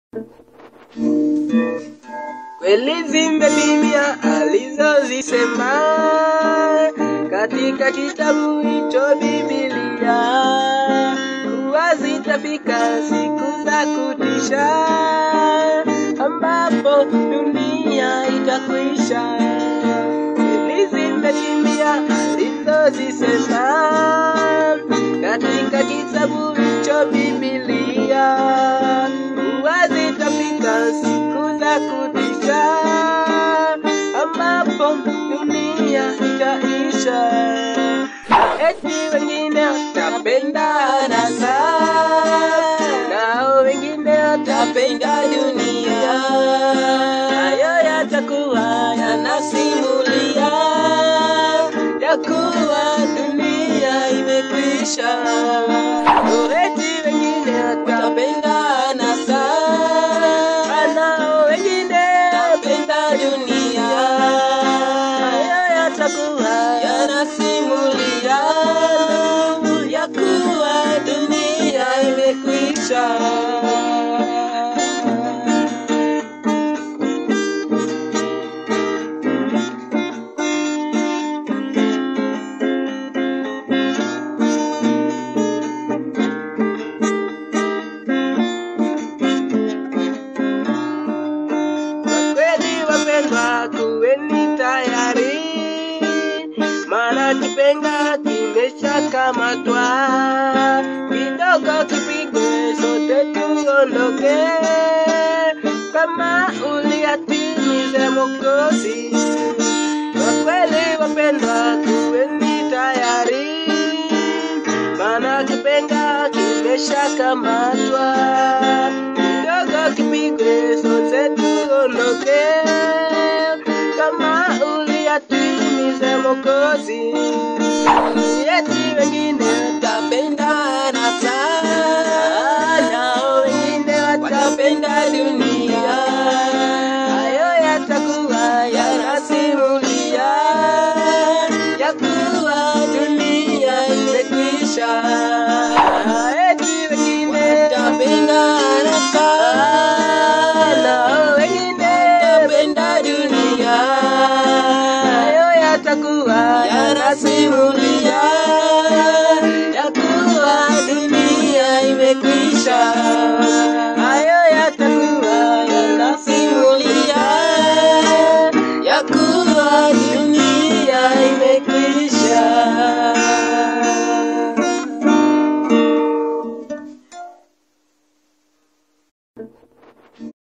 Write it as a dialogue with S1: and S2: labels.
S1: Kweli zimetimia alizozisema katika kitabu hicho Biblia, kuwa zitafika siku za kutisha ambapo dunia itakwisha. Kweli zimetimia alizozisema katika kitabu hicho Biblia, kuwa zitafika siku za kutisha ambapo dunia itaisha, na eti wengine watapendana sana, nao wengine watapenda dunia. Hayo yatakuwa yanasimulia ya kuwa dunia imekwisha. Oh, eti wengine watapendana sana, nao wengine watapenda dunia. Hayo yatakuwa yanasimulia ya kuwa dunia imekwisha. Kwa kweli wapendwa, kuweni tayari, maana kipenga kimeshakamatwa. Kidogo kipigwe, sote tuondoke, kama uliyatimize Mwokozi. Kwa kweli wapendwa, kuweni tayari, maana kipenga kimeshakamatwa. Kidogo kipigwe, sote tuondoke, kama uliyatimize Mwokozi. Eti wengine watapendana sana, nao wengine watapenda dunia.